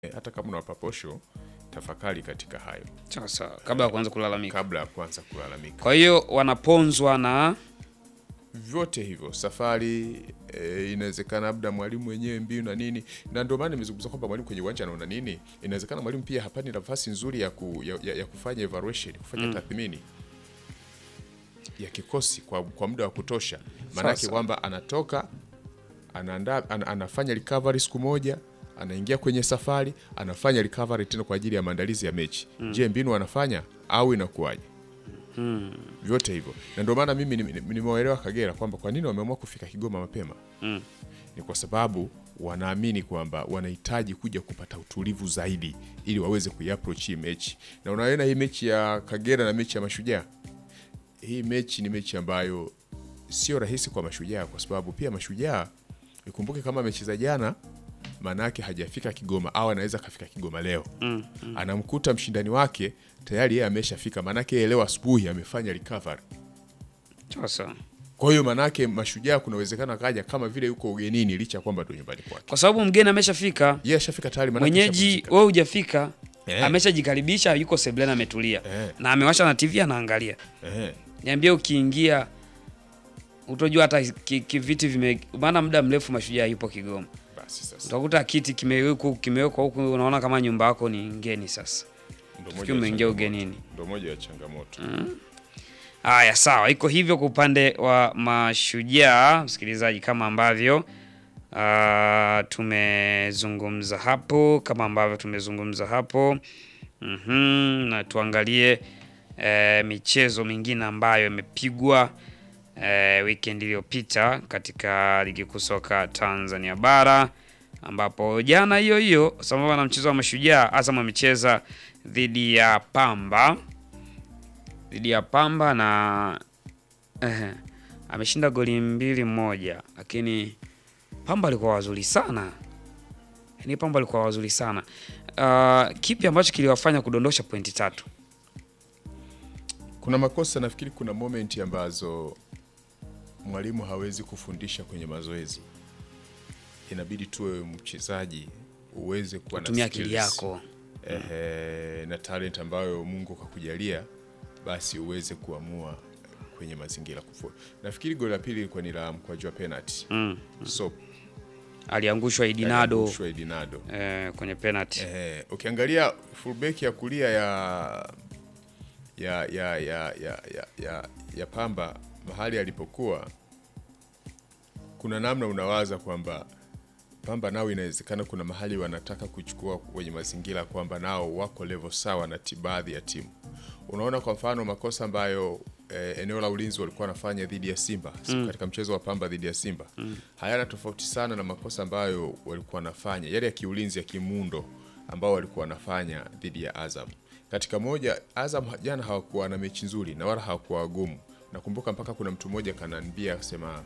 hata kama unawapa posho, tafakari katika hayo Sawa sawa, kabla ya kuanza kulalamika. kabla ya kuanza kulalamika. Kwa hiyo wanaponzwa na Vyote hivyo safari e, inawezekana labda mwalimu mwenyewe mbinu na nini, na ndio maana nimezungumza kwamba mwalimu kwenye uwanja anaona nini. Inawezekana mwalimu pia hapani nafasi nzuri ya, ku, ya, ya, ya kufanya evaluation, kufanya tathmini ya kikosi kwa, kwa muda wa kutosha, maanake Sasa. kwamba anatoka anaandaa an, anafanya recovery siku moja anaingia kwenye safari anafanya recovery tena kwa ajili ya maandalizi ya mechi. Je, mbinu anafanya au inakuwaje? Vyote hivyo, na ndio maana mimi nim- nim- nimewaelewa Kagera kwamba kwa nini wameamua kufika Kigoma mapema ni kwa sababu wanaamini kwamba wanahitaji kuja kupata utulivu zaidi ili waweze kuiapproach hii mechi. Na unaona hii mechi ya Kagera na mechi ya Mashujaa, hii mechi ni mechi ambayo sio rahisi kwa Mashujaa kwa sababu pia Mashujaa ikumbuke kama amecheza jana, maana yake hajafika Kigoma au anaweza kafika Kigoma leo anamkuta mshindani wake tayari yeye ameshafika, maana yake yeye leo asubuhi amefanya recovery. sawa sawa, Kwa hiyo maana yake Mashujaa kuna uwezekano akaja kama vile yuko ugenini licha ya kwamba ndio nyumbani kwake. kwa sababu mgeni ameshafika, Yeye ashafika tayari maana yake mwenyeji ashapumzika. wewe hujafika, Eh. ameshajikaribisha, yuko sebleni ametulia Eh. na amewasha na TV anaangalia. Eh, Niambie, ukiingia utojua hata ki- ki- viti vime, maana muda mrefu Mashujaa yupo Kigoma, basi sasa utakuta kiti kimewekwa kimewekwa huku, unaona kama nyumba yako ni ngeni. Sasa ndio ukiwa moja ya umeingia changamoto. ugenini. Ndio moja ya changamoto. Haya, sawa, iko hivyo kwa upande wa Mashujaa, msikilizaji, kama ambavyo ah, tumezungumza hapo, kama ambavyo tumezungumza hapo Mhm, na tuangalie eh, michezo mingine ambayo imepigwa eh, weekend iliyopita katika ligi kuu soka Tanzania bara ambapo jana hiyo hiyo sambamba na mchezo wa Mashujaa, Azam amecheza dhidi ya Pamba dhidi ya Pamba na eh, ameshinda goli mbili moja, lakini Pamba alikuwa wazuri sana, yaani Pamba alikuwa wazuri sana. Uh, kipi ambacho kiliwafanya kudondosha pointi tatu? Kuna makosa nafikiri, kuna moment ambazo mwalimu hawezi kufundisha kwenye mazoezi, inabidi tuwe mchezaji uweze kuwa na Tumia akili skills. yako. Ehe, na talent ambayo Mungu kakujalia, basi uweze kuamua kwenye mazingira kufu. Nafikiri goli la pili ilikuwa ni la mkwaju wa penalty. Mm. So Aliangushwa Idinado aliangushwa Idinado. eh, kwenye penalty. Eh, ukiangalia fullback ya kulia ya ya ya ya ya, ya, ya, ya Pamba mahali alipokuwa, kuna namna unawaza kwamba Pamba nao inawezekana kuna mahali wanataka kuchukua kwenye mazingira kwamba nao wako level sawa na ti- baadhi ya timu. Unaona kwa mfano makosa ambayo eh, eneo la ulinzi walikuwa wanafanya dhidi ya Simba katika mchezo wa Pamba dhidi ya Simba hayana tofauti sana na makosa ambayo walikuwa wanafanya yale ya kiulinzi ya kimundo ambao walikuwa wanafanya dhidi ya Azam. Katika moja, Azam jana hawakuwa na mechi nzuri na wala hawakuwa wagumu. Nakumbuka mpaka kuna mtu mmoja kananiambia akasema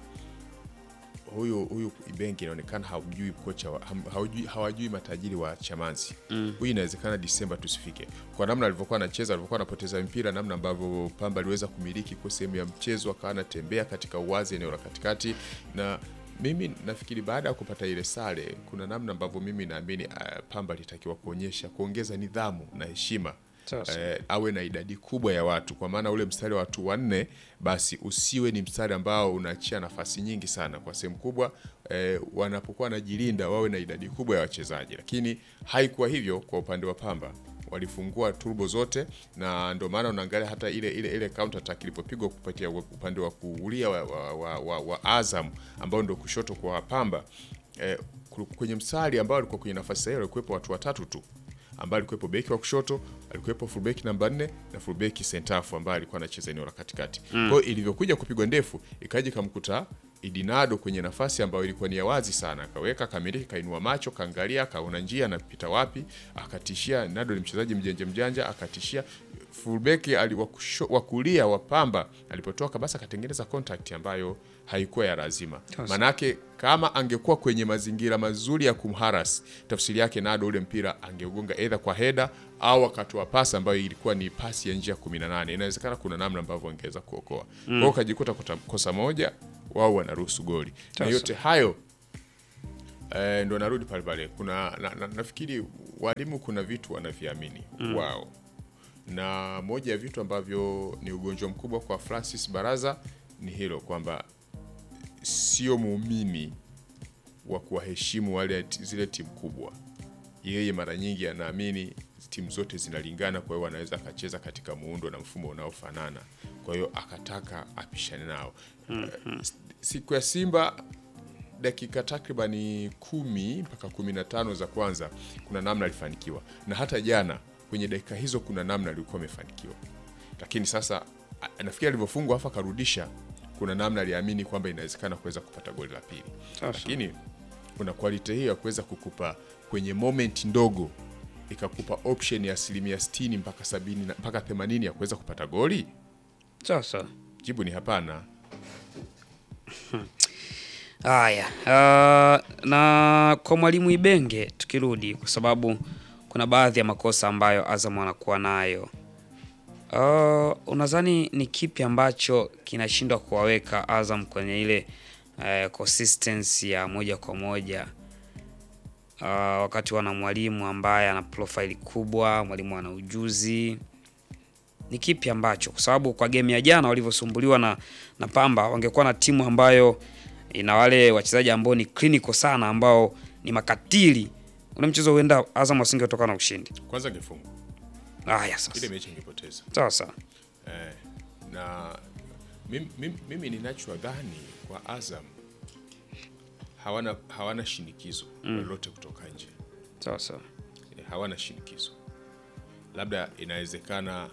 huyu huyu Ibenge inaonekana hawajui kocha wa, ham- hawajui, hawajui matajiri wa Chamazi. Huyu inawezekana Disemba tusifike. Kwa namna alivyokuwa anacheza, alivyokuwa anapoteza mpira, namna ambavyo Pamba aliweza kumiliki kwa sehemu ya mchezo, akawa anatembea katika uwazi eneo la katikati, na mimi nafikiri baada ya kupata ile sare, kuna namna ambavyo mimi naamini uh, Pamba alitakiwa kuonyesha kuongeza nidhamu na heshima Sasa. eh, awe na idadi kubwa ya watu, kwa maana ule mstari wa watu wanne basi usiwe ni mstari ambao unaachia nafasi nyingi sana kwa sehemu kubwa. Eh, wanapokuwa wanajilinda wawe na idadi kubwa ya wachezaji, lakini haikuwa hivyo kwa upande wa Pamba. Walifungua turbo zote, na ndio maana unaangalia hata ile ile ile counter attack ilipopigwa kupatia upande wa kuulia wa, wa, wa, wa, wa Azam ambao ndio kushoto kwa Pamba eh, kwenye mstari ambao alikuwa kwenye nafasi sahihi walikuwepo watu watatu tu ambaye alikuwepo beki wa kushoto, alikuwepo fullback namba 4 na fullback sentafu ambaye alikuwa anacheza eneo la katikati. Kwa hiyo ilivyokuja kupigwa ndefu, ikaja ikamkuta Idinado kwenye nafasi ambayo ilikuwa ni ya wazi sana, akaweka kamiliki, kainua macho, kaangalia, akaona njia anapita wapi, akatishia. Nado ni mchezaji mjanja mjanja, akatishia fullback ali- wa kusho- wa kulia wa Pamba alipotoka, basi akatengeneza contact ambayo haikuwa ya lazima. Sasa. Manake kama angekuwa kwenye mazingira mazuri ya kumharas, tafsiri yake Nado ule mpira angeugonga either kwa heda au akatoa pasi ambayo ilikuwa ni pasi ya njia 18. Inawezekana kuna namna ambavyo angeweza kuokoa. Kwa hiyo ukajikuta kota- kosa moja, wao wanaruhusu goli. Na Sasa. yote hayo eh, ndo narudi pale pale. Kuna na, na, nafikiri walimu kuna vitu wanaviamini wao, na moja ya vitu ambavyo ni ugonjwa mkubwa kwa Francis Baraza ni hilo kwamba sio muumini wa kuwaheshimu wale ti- zile timu kubwa. Yeye mara nyingi anaamini timu zote zinalingana, kwa hiyo anaweza akacheza katika muundo na mfumo unaofanana, kwa hiyo akataka apishane nao. Eh, Siku ya Simba dakika takribani kumi mpaka kumi na tano za kwanza kuna namna alifanikiwa, na hata jana kwenye dakika hizo kuna namna alikuwa amefanikiwa, lakini sasa a- nafikiri alivyofungwa afa akarudisha, kuna namna aliamini kwamba inawezekana kuweza kupata goli la pili, Sasa. lakini kuna quality hiyo ya kuweza kukupa kwenye moment ndogo ikakupa option ya asilimia 60 mpaka 70 na- mpaka 80 ya kuweza kupata goli? Sasa Jibu ni hapana. haya, uh, na kwa mwalimu Ibenge tukirudi, kwa sababu kuna baadhi ya makosa ambayo Azam anakuwa nayo. Uh, unadhani ni kipi ambacho kinashindwa kuwaweka Azam kwenye ile uh, consistency ya moja kwa moja uh, wakati wana mwalimu ambaye ana profile kubwa, mwalimu ana ujuzi ni kipi ambacho, kwa sababu kwa game ya jana walivyosumbuliwa na, na Pamba, wangekuwa na timu ambayo ina wale wachezaji ambao ni clinical sana, ambao ni makatili, ule mchezo huenda Azam wasingetoka na ushindi. Kwanza angefungwa Haya ile sasa, mechi ingepoteza. sawa sawa, Eh, na mimi, mimi, mimi ninachodhani kwa Azam hawana, hawana shinikizo lolote kutoka nje sawa sawa, Eh, hawana shinikizo. Labda inawezekana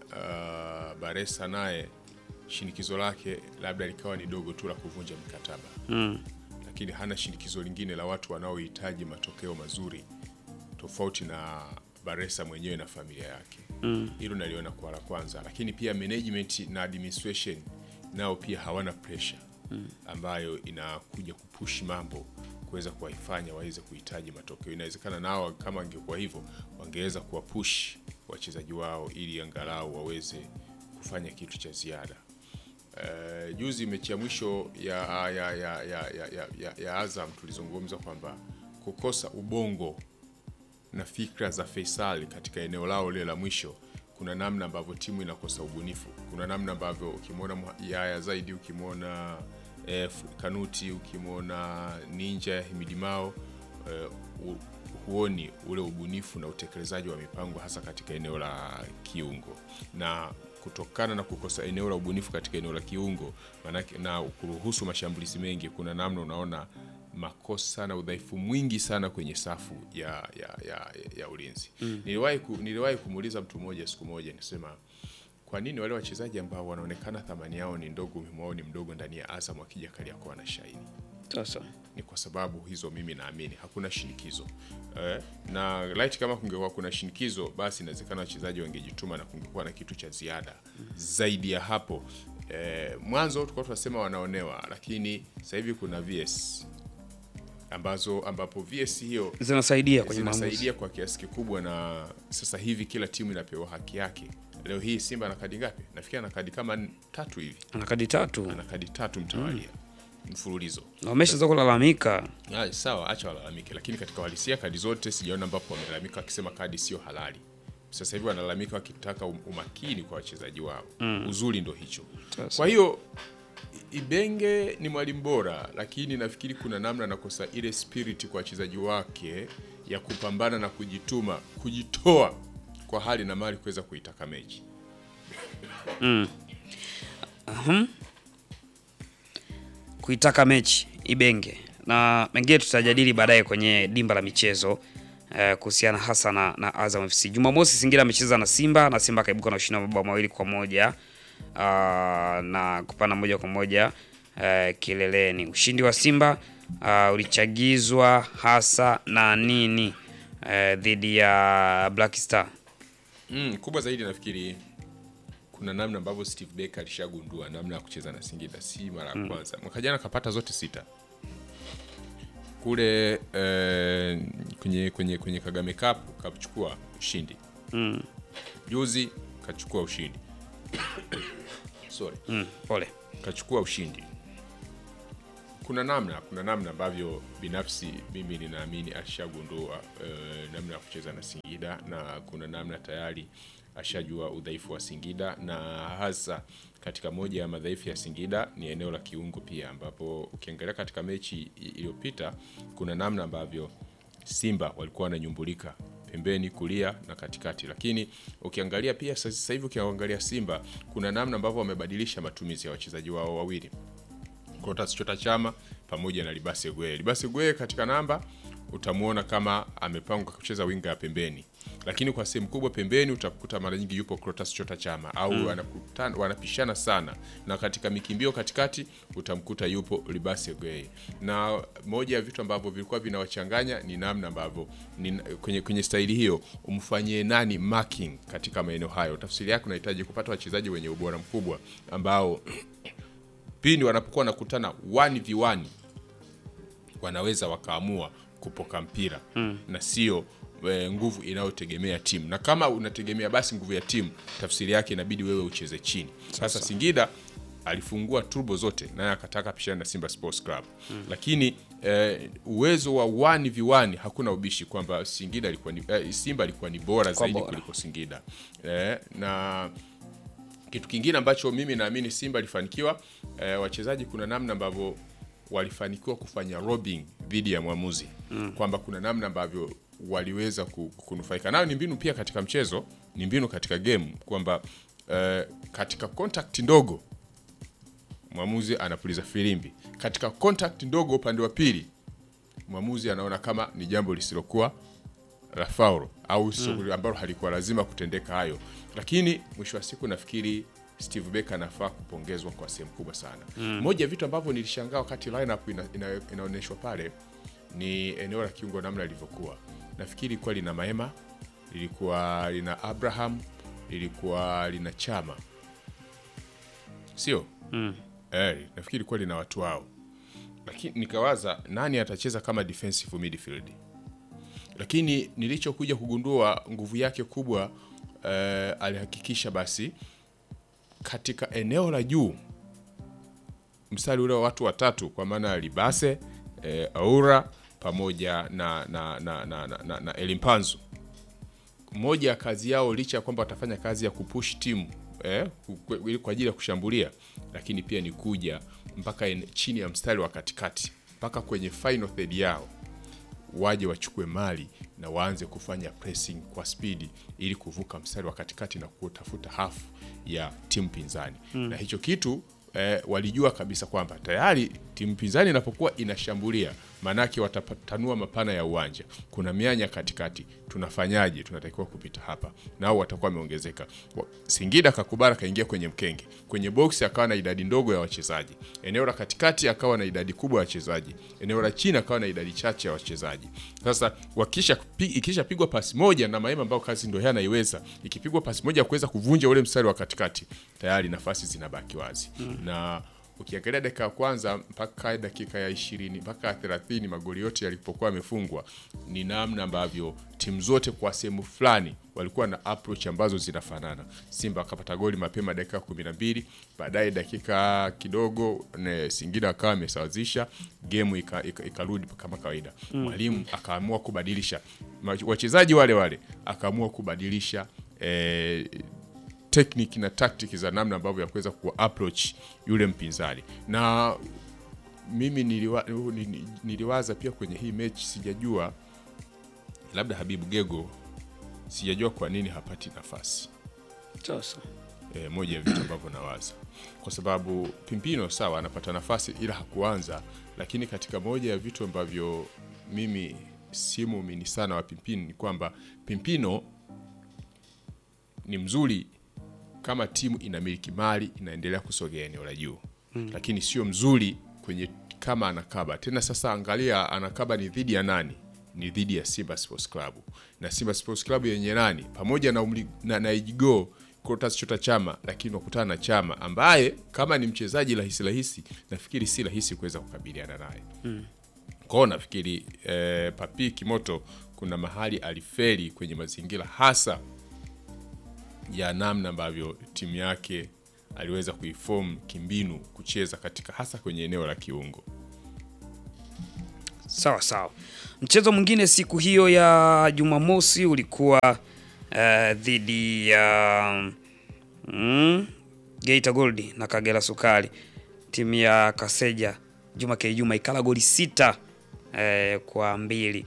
uh, Baresa naye shinikizo lake labda likawa ni dogo tu la kuvunja mikataba mm. lakini hana shinikizo lingine la watu wanaohitaji matokeo mazuri tofauti na Baresa mwenyewe na familia yake. Hilo naliona kwa la kwanza, lakini pia management na administration nao pia hawana pressure ambayo inakuja kupush mambo kuweza kuwaifanya waweze kuhitaji matokeo. Inawezekana nao kama angekuwa hivyo wangeweza kuwapush wachezaji wao ili angalau waweze kufanya kitu cha ziada. Eh, juzi mechi ya mwisho ya, ya, ya, ya, ya, ya, ya, ya Azam tulizungumza kwamba kukosa ubongo na fikra za Faisal katika eneo lao lile la mwisho, kuna namna ambavyo timu inakosa ubunifu. Kuna namna ambavyo ukimwona Mwa- Yaya zaidi, ukimwona eh, Kanuti, ukimwona Ninja Himidi Mao eh, hu- huoni ule ubunifu na utekelezaji wa mipango hasa katika eneo la kiungo na kutokana na kukosa eneo la ubunifu katika eneo la kiungo manake, na kuruhusu mashambulizi mengi, kuna namna unaona makosa na udhaifu mwingi sana kwenye safu ya, ya, ya, ya ulinzi. Niliwahi ku, niliwahi kumuuliza mtu mmoja siku moja nisema, kwa nini wale wachezaji ambao wanaonekana thamani yao ni ndogo, umuhimu wao ni mdogo ndani ya Azam wakija Kariakoo wanashaini? sawa sawa, ni kwa sababu hizo mimi naamini hakuna shinikizo eh, na light kama kungekuwa kuna shinikizo basi inawezekana wachezaji wangejituma na kungekuwa na kitu cha ziada zaidi ya hapo. Eh, mwanzo tulikuwa tunasema wanaonewa, lakini sasa hivi kuna VS ambazo ambapo VS hiyo zinasaidia kwenye maamuzi. zinasaidia kwa kiasi kikubwa, na sasa hivi kila timu inapewa haki yake. Leo hii Simba ana kadi ngapi? Nafikiri ana kadi kama n- tatu hivi, Ana kadi tatu ana kadi tatu mtawalia mfululizo. na wameshaanza kulalamika. Ah, sawa, acha walalamike, lakini katika uhalisia kadi zote sijaona ambapo wamelalamika wakisema kadi sio halali. Sasa hivi wanalalamika wakitaka um- umakini kwa wachezaji wao. Uzuri ndo hicho. Sasa. Kwa hiyo I- Ibenge ni mwalimu bora, lakini nafikiri kuna namna anakosa ile spirit kwa wachezaji wake ya kupambana na kujituma, kujitoa kwa hali na mali kuweza kuitaka mechi. kuitaka mechi Ibenge na mengine tutajadili baadaye kwenye dimba la michezo eh, kuhusiana hasa na, na Azam FC. Jumamosi Singida amecheza na Simba na Simba akaibuka na ushindi wa mabao mawili kwa moja ah, na kupanda moja kwa moja eh, kileleni. Ushindi wa Simba ah, ulichagizwa hasa na nini eh, dhidi ya Black Star? Mm, kubwa zaidi nafikiri kuna namna ambavyo Steve Barker alishagundua namna ya kucheza na Singida, si mara ya kwanza. Mwaka jana kapata zote sita kule eh, kwenye, kwenye, kwenye Kagame Cup kachukua ushindi Mm, juzi, kachukua ushindi sorry, mm, pole. kachukua ushindi kuna namna kuna namna ambavyo binafsi mimi ninaamini ashagundua eh, namna ya kucheza na Singida na kuna namna tayari ashajua udhaifu wa Singida na hasa katika moja ya madhaifu ya Singida ni eneo la kiungo pia, ambapo ukiangalia katika mechi i- iliyopita kuna namna ambavyo Simba walikuwa wananyumbulika pembeni, kulia na katikati, lakini ukiangalia pia sasa hivi ukiangalia Simba kuna namna ambavyo wamebadilisha matumizi ya wachezaji wao wawili Clatous Chota Chama pamoja na Libase Gwe. Libase Gwe katika namba utamuona kama amepangwa kucheza winga ya pembeni, lakini kwa sehemu kubwa pembeni utakuta mara nyingi yupo Clatous Chota Chama au wanakutana, wanapishana sana, na katika mikimbio katikati utamkuta yupo Libase Gwe. Na moja ya vitu ambavyo vilikuwa vinawachanganya ni namna ambavyo ni, kwenye, kwenye staili hiyo umfanyie nani marking katika maeneo hayo. Tafsiri yake unahitaji kupata wachezaji wenye ubora mkubwa ambao pindi wanapokuwa wanakutana 1v1 wanaweza wakaamua kupoka mpira mm. na sio e, nguvu inayotegemea timu, na kama unategemea basi nguvu ya timu, tafsiri yake inabidi wewe ucheze chini. Sasa Singida alifungua turbo zote naye akataka pishana na Simba Sports Club mm. lakini eh, uwezo wa 1v1 hakuna ubishi kwamba Singida alikuwa ni, eh, Simba alikuwa ni bora zaidi bora. kuliko Singida eh, na kitu kingine ambacho mimi naamini Simba alifanikiwa eh, wachezaji kuna namna ambavyo walifanikiwa kufanya robbing dhidi ya mwamuzi mm. kwamba kuna namna ambavyo waliweza ku- kunufaika nayo. Ni mbinu pia katika mchezo, ni mbinu katika game kwamba eh, katika contact ndogo mwamuzi anapuliza filimbi, katika contact ndogo upande wa pili mwamuzi anaona kama ni jambo lisilokuwa la faulo au shughuli ambalo halikuwa lazima kutendeka hayo, lakini mwisho wa siku nafikiri Steve Becker anafaa kupongezwa kwa sehemu kubwa sana. Moja ya vitu ambavyo nilishangaa wakati lineup ina, ina, inaonyeshwa pale ni eneo la kiungo namna lilivyokuwa. Nafikiri ilikuwa lina Maema, lilikuwa lina Abraham, lilikuwa lina Chama, sio eh? Nafikiri ilikuwa lina watu wao, lakini nikawaza nani atacheza kama defensive midfield lakini nilichokuja kugundua nguvu yake kubwa eh, alihakikisha basi katika eneo la juu mstari ule wa watu watatu kwa maana ya Libase eh, Aura pamoja na, na, na, na, na, na, na Elimpanzu moja ya kazi yao licha ya kwamba watafanya kazi ya kupush timu eh, ku- ku- kwa ajili ya kushambulia, lakini pia ni kuja mpaka en- chini ya mstari wa katikati mpaka kwenye final third yao waje wachukue mali na waanze kufanya pressing kwa spidi ili kuvuka mstari wa katikati na kutafuta hafu ya timu pinzani na hicho kitu eh, walijua kabisa kwamba tayari timu pinzani inapokuwa inashambulia maanake watatanua mapana ya uwanja kuna mianya katikati tunafanyaje tunatakiwa kupita hapa nao watakuwa wameongezeka Wa- singida kakubara kaingia kwenye mkenge kwenye box akawa na idadi ndogo ya wachezaji eneo la katikati akawa na idadi kubwa ya wachezaji eneo la chini akawa na idadi chache ya wachezaji sasa wakisha ikishapigwa pasi moja na maema ambao kazi ndio yeye anaiweza ikipigwa pasi moja ya kuweza kuvunja ule mstari wa katikati tayari nafasi zinabaki wazi na ukiangalia dakika ya kwanza mpaka dakika ya ishirini mpaka ya thelathini magoli yote yalipokuwa yamefungwa ni namna ambavyo timu zote kwa sehemu fulani walikuwa na approach ambazo zinafanana simba akapata goli mapema dakika ya kumi na mbili baadaye dakika kidogo ne, singida akawa amesawazisha gemu ikarudi ika, ikarudi kama kawaida mwalimu akaamua kubadilisha Ma- wachezaji wale wale akaamua kubadilisha eh, technique na tactic za namna ambavyo ya kuweza ku approach yule mpinzani na mimi niliwa, ni- ni- niliwaza pia kwenye hii mechi sijajua labda habibu gego sijajua kwa nini hapati nafasi Sasa e, moja ya vitu ambavyo nawaza kwa sababu pimpino sawa anapata nafasi ila hakuanza lakini katika moja ya vitu ambavyo mimi si muumini sana wa pimpino ni kwamba pimpino ni mzuri kama timu inamiliki mali inaendelea kusogea eneo la juu mm. lakini sio mzuri kwenye kama anakaba tena sasa angalia anakaba ni dhidi ya nani ni dhidi ya simba sports club na simba sports club yenye nani pamoja na, umli, na, na ijigo Clatous Chota Chama, lakini wakutana na Chama ambaye kama ni mchezaji rahisi rahisi, nafikiri si rahisi kuweza kukabiliana naye mm. kwao. Nafikiri eh, Papi Kimoto kuna mahali aliferi kwenye mazingira hasa ya namna ambavyo timu yake aliweza kuiform kimbinu kucheza katika hasa kwenye eneo la kiungo Sawa sawa. Mchezo mwingine siku hiyo ya Jumamosi ulikuwa eh, dhidi ya mm, Geita Gold na Kagera Sukari. Timu ya Kaseja Juma K Juma ikala goli sita eh, kwa mbili.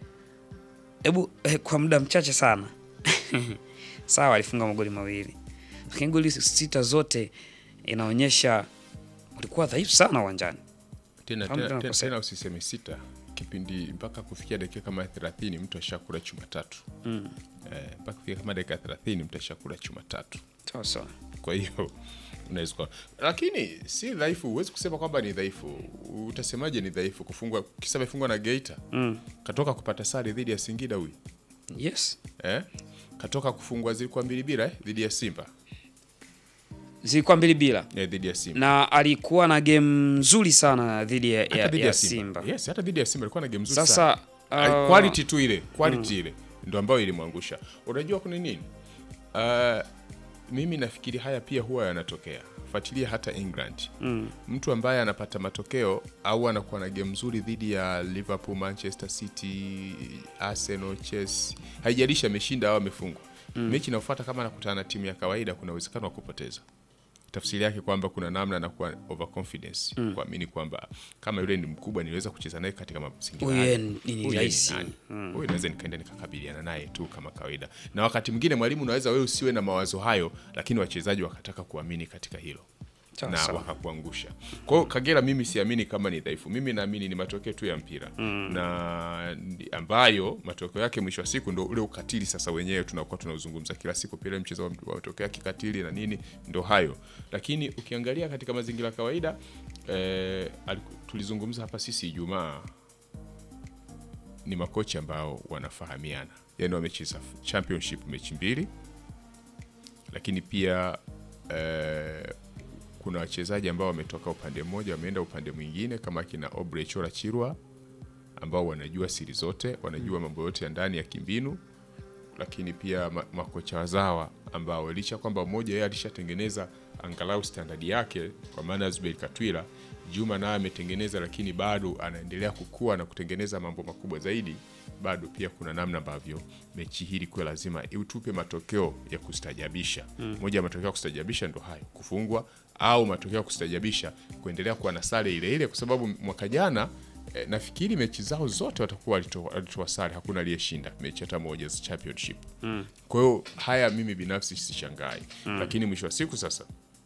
Hebu eh, kwa muda mchache sana sawa, alifunga magoli mawili, lakini goli sita zote inaonyesha ulikuwa dhaifu sana uwanjani. tena, Kama tena, tena tena, kosea. tena usiseme sita kipindi mpaka kufikia dakika kama 30 mtu ashakula chuma tatu Mm. eh, mpaka kufikia kama dakika 30 mtu ashakula chuma tatu Sawa sawa. kwa hiyo unaweza kuwa- lakini si dhaifu huwezi kusema kwamba ni dhaifu utasemaje ni dhaifu kufungwa kisa amefungwa na geita Mm. katoka kupata sare dhidi ya singida huyu Yes. eh? katoka kufungwa zilikuwa mbili bila eh? dhidi ya simba Zilikuwa mbili bila. eh, dhidi ya simba Na alikuwa na game nzuri sana dhidi ya, Hata ya, dhidi ya ya Simba. yes hata dhidi ya simba alikuwa na game nzuri Sasa sana uh, quality tu ile quality ile ndo ambayo ilimwangusha unajua kuna nini uh, mimi nafikiri haya pia huwa yanatokea fuatilia hata england mm, mtu ambaye anapata matokeo au anakuwa na game nzuri dhidi ya liverpool manchester city arsenal chelsea haijalishi ameshinda au amefungwa mechi inayofuata kama anakutana na timu ya kawaida kuna uwezekano wa kupoteza tafsiri yake kwamba kuna namna anakuwa overconfidence kuamini kwamba kama yule ni mkubwa niweza kucheza naye katika mazingira Huyu haya. ni- ni Huyu ni rahisi. nani? huyu naweza nikaenda nikakabiliana naye tu kama kawaida na wakati mwingine mwalimu unaweza wewe usiwe na mawazo hayo lakini wachezaji wakataka kuamini katika hilo Sawa, na sawa. wakakuangusha kwa hiyo kagera mimi siamini kama ni dhaifu mimi naamini ni matokeo tu ya mpira na ndi- ambayo matokeo yake mwisho wa siku ndo ule ukatili sasa wenyewe tunakuwa tunauzungumza kila siku pile mchezo wa wa matokeo ya kikatili na nini ndo hayo lakini ukiangalia katika mazingira ya kawaida eh, aliku- tulizungumza hapa sisi ijumaa ni makocha ambao wanafahamiana yani wamecheza championship mechi mbili lakini pia eh, kuna wachezaji ambao wametoka upande mmoja wameenda upande mwingine kama kina Obrey Chora Chirwa ambao wanajua siri zote wanajua mambo yote ya ndani ya kimbinu lakini pia ma makocha wazawa ambao licha kwamba mmoja yeye alishatengeneza angalau standadi yake kwa maana ya Zuberi Katwila Juma naye ametengeneza lakini bado anaendelea kukua na kutengeneza mambo makubwa zaidi bado pia kuna namna ambavyo mechi hii ilikuwa lazima utupe matokeo ya kustajabisha moja ya matokeo ya kustajabisha ndo hayo kufungwa au matokeo ya kustajabisha kuendelea kuwa na sare ile ile kwa sababu mwaka jana eh, nafikiri mechi zao zote watakuwa walitoa walitoa sare hakuna aliyeshinda mechi hata moja za championship kwa hiyo haya mimi binafsi sishangai lakini mwisho wa siku sasa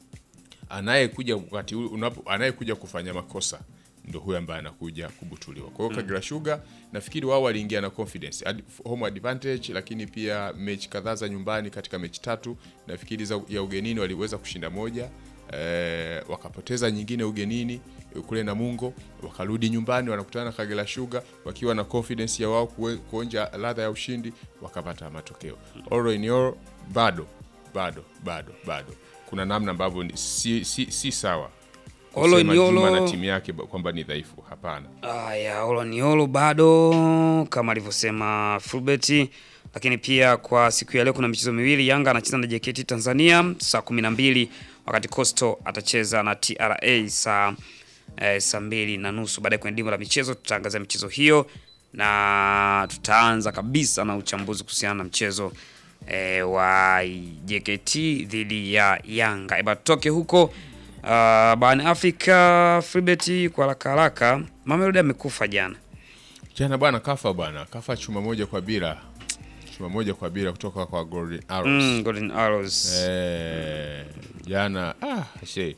anayekuja wakati huu unapo anayekuja kufanya makosa ndo huyo ambaye anakuja kubutuliwa. Kwa hiyo Kagera Sugar nafikiri wao waliingia na confidence, Ad, home advantage, lakini pia mechi kadhaa za nyumbani katika mechi tatu nafikiri za, ya ugenini waliweza kushinda moja eh, wakapoteza nyingine ugenini kule Namungo, wakarudi nyumbani wanakutana na Kagera Sugar wakiwa na confidence ya wao kue- kuonja ladha ya ushindi, wakapata matokeo. All in all, bado bado bado bado kuna namna ambavyo ni- si, si, si sawa Olo kusema ni Juma olo. na timu yake ba- kwamba ni dhaifu. Hapana, Aya, Oloniolo bado kama alivyosema Fulbert, lakini pia kwa siku ya leo kuna michezo miwili. Yanga anacheza na JKT Tanzania saa kumi na mbili wakati Coastal atacheza na TRA saa eh, saa mbili na nusu. Baadaye kwenye dimba la michezo tutaangazia michezo hiyo na tutaanza kabisa na uchambuzi kuhusiana na mchezo eh, wa JKT dhidi ya Yanga. Eba tutoke huko uh, barani Afrika. Fribet, kwa haraka haraka, Mamelodi amekufa jana. jana bwana kafa bwana kafa chuma moja kwa bila chuma moja kwa bila kutoka kwa Golden Arrows Mm, Golden Arrows. eh, jana ah, she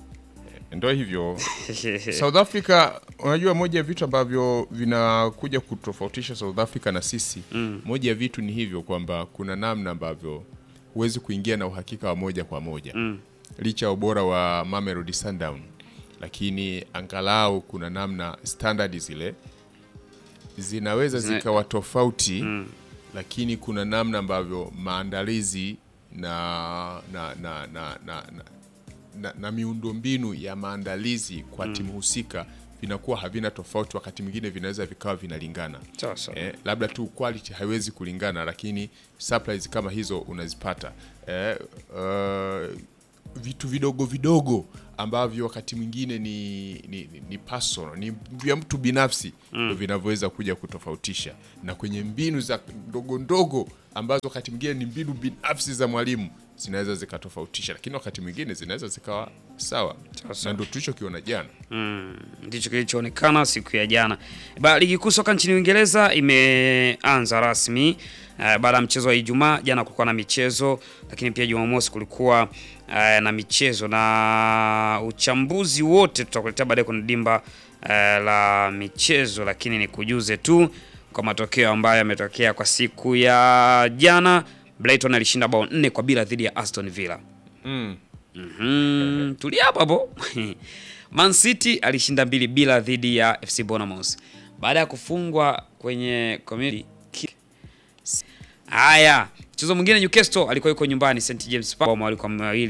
ndo hivyo South Africa, unajua moja ya vitu ambavyo vinakuja kutofautisha South Africa na sisi mm. moja ya vitu ni hivyo kwamba kuna namna ambavyo huwezi kuingia na uhakika wa moja kwa moja mm. licha ya ubora wa Mamelodi Sundown, lakini angalau kuna namna standard zile zinaweza Zina- zikawa tofauti mm. lakini kuna namna ambavyo maandalizi na na na na, na, na na, na miundombinu ya maandalizi kwa timu husika vinakuwa havina tofauti, wakati mwingine vinaweza vikawa vinalingana. Sawa sawa. Eh, labda tu quality haiwezi kulingana, lakini supplies kama hizo unazipata. Eh, uh, vitu vidogo vidogo ambavyo wakati mwingine ni, ni, ni, ni personal ni vya mtu binafsi ndo vinavyoweza kuja kutofautisha na kwenye mbinu za ndogo ndogo ambazo wakati mwingine ni mbinu binafsi za mwalimu zinaweza zikatofautisha lakini wakati mwingine zinaweza zikawa sawa na ndo tulichokiona jana Mm, ndicho kilichoonekana siku ya jana. Ba, ligi kuu soka nchini Uingereza imeanza rasmi uh, baada ya mchezo wa Ijumaa. Jana kulikuwa na michezo, lakini pia Jumamosi kulikuwa uh, na michezo na uchambuzi wote tutakuletea baadaye kwenye dimba uh, la michezo, lakini nikujuze tu kwa matokeo ambayo yametokea kwa siku ya jana. Brighton alishinda bao nne kwa bila dhidi ya Aston Villa. mm. Mhm, tulia hapo hapo. Man City alishinda mbili bila dhidi ya FC Bournemouth baada ya kufungwa kwenye community kick. Haya, mchezo mwingine Newcastle alikuwa yuko nyumbani St James Park walikuwa mawili